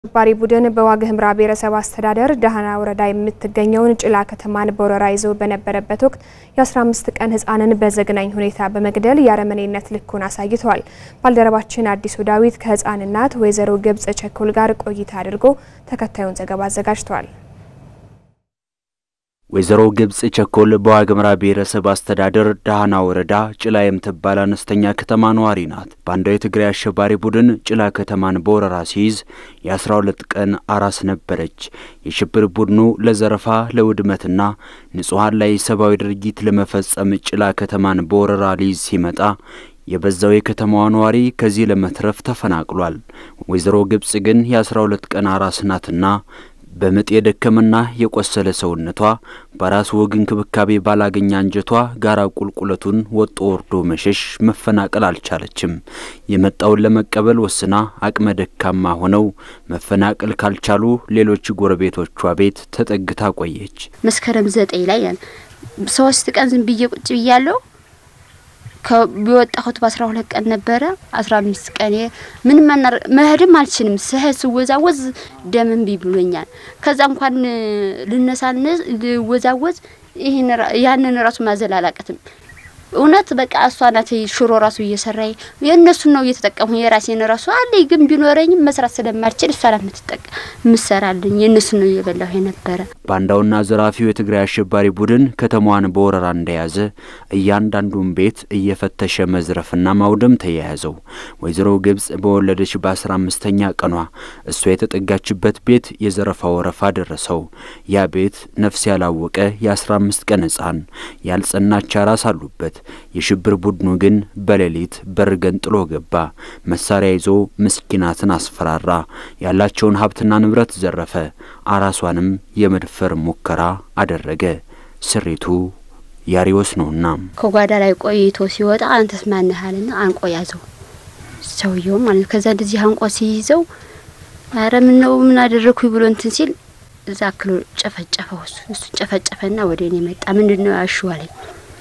አሸባሪ ቡድን በዋግ ኽምራ ብሔረሰብ አስተዳደር ዳህና ወረዳ የምትገኘውን ጭላ ከተማን በወረራ ይዞ በነበረበት ወቅት የ15 ቀን ሕፃንን በዘግናኝ ሁኔታ በመግደል የአረመኔነት ልኩን አሳይተዋል። ባልደረባችን አዲሱ ዳዊት ከሕፃን እናት ወይዘሮ ግብጽ ቸኮል ጋር ቆይታ አድርጎ ተከታዩን ዘገባ አዘጋጅተዋል። ወይዘሮ ግብጽ ቸኮል በዋግ ኽምራ ብሔረሰብ አስተዳደር ዳህና ወረዳ ጭላ የምትባል አነስተኛ ከተማ ነዋሪ ናት። ባንዳው የትግራይ አሸባሪ ቡድን ጭላ ከተማን በወረራ ሲይዝ የ12 ቀን አራስ ነበረች። የሽብር ቡድኑ ለዘረፋ ለውድመትና ንጹሐን ላይ ሰብአዊ ድርጊት ለመፈጸም ጭላ ከተማን በወረራ ሊይዝ ሲመጣ የበዛው የከተማዋ ነዋሪ ከዚህ ለመትረፍ ተፈናቅሏል። ወይዘሮ ግብጽ ግን የ12 ቀን አራስ ናትና በምጥ የደከመና የቆሰለ ሰውነቷ በራስ ወግ እንክብካቤ ባላገኘ አንጀቷ ጋራ ቁልቁለቱን ወጦ ወርዶ መሸሽ መፈናቀል አልቻለችም። የመጣውን ለመቀበል ወስና አቅመ ደካማ ሆነው መፈናቀል ካልቻሉ ሌሎች ጎረቤቶቿ ቤት ተጠግታ ቆየች። መስከረም ዘጠኝ ላይ ሶስት ቀን ዝም ብዬ ቁጭ ብያለሁ። ቢወጣሁት በአስራ ሁለት ቀን ነበረ። አስራ አምስት ቀን ምንም መሄድም አልችልም። ስሄድ ስወዛወዝ ደም እምቢ ብሎኛል። ከዛ እንኳን ልነሳነ ልወዛወዝ ይህን ያንን ራሱ ማዘል አላቅትም። እውነት በቃ እሷ ናት ሽሮ ራሱ እየሰራኝ የእነሱን ነው እየተጠቀሙ የራሴን ራሱ አለኝ ግን ቢኖረኝም መስራት ስለማልችል እሷ ናት የምትጠቀ ምሰራልኝ የእነሱን ነው እየበላሁ የነበረ። ባንዳውና ዘራፊው የትግራይ አሸባሪ ቡድን ከተማዋን በወረራ እንደያዘ እያንዳንዱን ቤት እየፈተሸ መዝረፍና ማውደም ተያያዘው። ወይዘሮ ግብጽ በወለደች በአስራ አምስተኛ ቀኗ እሷ የተጠጋችበት ቤት የዘረፋ ወረፋ ደረሰው። ያ ቤት ነፍስ ያላወቀ የአስራ አምስት ቀን ሕፃን ያልጸናች አራስ አሉበት። የሽብር ቡድኑ ግን በሌሊት በር ገንጥሎ ገባ። መሳሪያ ይዞ ምስኪናትን አስፈራራ። ያላቸውን ሀብትና ንብረት ዘረፈ። አራሷንም የመድፈር ሙከራ አደረገ። ስሪቱ ያሪዎስ ነውና ከጓዳ ላይ ቆይቶ ሲወጣ አንተስ ማነህ አለና አንቆ ያዘው ሰውየው ማለት ከዛ እንደዚህ አንቆ ሲይዘው አረ ምን ነው ምን አደረኩኝ ብሎ እንትን ሲል እዛ ክሎ ጨፈጨፈው። እሱ እሱ ጨፈጨፈና ወደ እኔ መጣ። ምንድን ነው ያሹ አለኝ።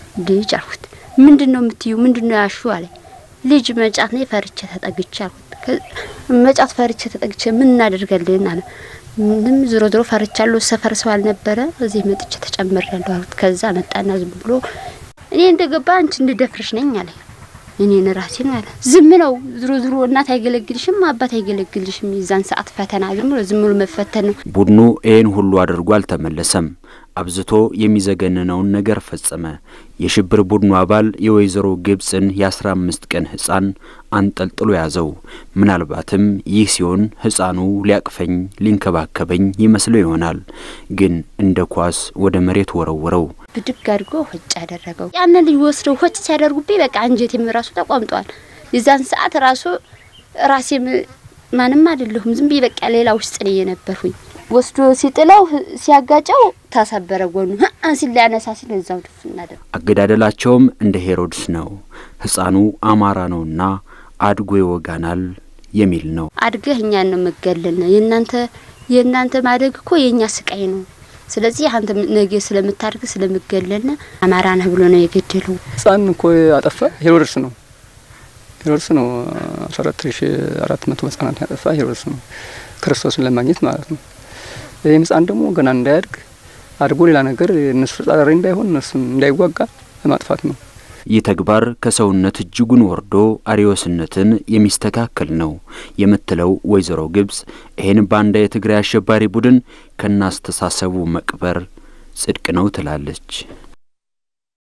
ልጅ አልኩት። ምንድን ነው የምትዩ? ምንድን ነው ያሹ አለኝ። ልጅ መጫት ነው ፈርቼ ተጠግቼ አልኩት። መጫት ፈርቼ ተጠግቼ ምን እናደርጋለን አለ። ምንም ዞሮ ዞሮ ፈርቻለሁ። ሰፈር ሰው አልነበረ እዚህ መጥቼ ተጨምሬያለሁ አልኩት። ከዛ መጣና ዝም ብሎ እኔ እንደገባ አንቺ እንድደፍርሽ ነኝ አለ። እኔን ራሴን አለ ዝም ነው ዝሮ ዝሮ እናት አይገለግልሽም አባት አይገለግልሽም። የዛን ሰዓት ፈተና ዝም ብሎ ዝም ብሎ መፈተን ነው። ቡድኑ ይህን ሁሉ አድርጎ አልተመለሰም። አብዝቶ የሚዘገንነውን ነገር ፈጸመ። የሽብር ቡድኑ አባል የወይዘሮ ግብጽን የአስራ አምስት ቀን ሕፃን አንጠልጥሎ ያዘው። ምናልባትም ይህ ሲሆን ሕፃኑ ሊያቅፈኝ ሊንከባከበኝ ይመስለው ይሆናል። ግን እንደ ኳስ ወደ መሬት ወረወረው። ብድግ አድርጎ ሆጭ ያደረገው ያንን ልጅ ወስደው ሆጭ ሲያደርጉብኝ በቃ አንጀቴም ራሱ ተቋምጧል። የዛን ሰዓት ራሱ ራሴም ማንም አይደለሁም ዝም ብዬ በቃ ሌላ ውስጥ ነው የነበርሁኝ። ወስዶ ሲጥለው ሲያጋጨው ታሰበረ ጎኑ ሲል ሊያነሳ ሲል እዛው ድፍ እናደ አገዳደላቸውም እንደ ሄሮድስ ነው። ሕፃኑ አማራ ነውና አድጎ ይወጋናል የሚል ነው። አድገህ እኛን ነው መገለል ነው የእናንተ የእናንተ ማደግ እኮ የእኛ ስቃይ ነው። ስለዚህ አንተ ነገ ስለምታድግ ስለምገለል አማራ ነህ ብሎ ነው የገደለው። ሕፃን እኮ አጠፋ ሄሮድስ ነው ሄሮድስ ነው። አስራ አራት ሺ አራት መቶ ሕጻናት ያጠፋ ሄሮድስ ነው ክርስቶስን ለማግኘት ማለት ነው። ይህም ሕፃን ደግሞ ገና እንዳያድግ አድጎ ሌላ ነገር እነሱ ጻሪ እንዳይሆን እነሱን እንዳይዋጋ ለማጥፋት ነው። ይህ ተግባር ከሰውነት እጅጉን ወርዶ አሪዮስነትን የሚስተካከል ነው የምትለው ወይዘሮ ግብጽ ይህን ባንዳ የትግራይ አሸባሪ ቡድን ከናስተሳሰቡ መቅበር ጽድቅ ነው ትላለች።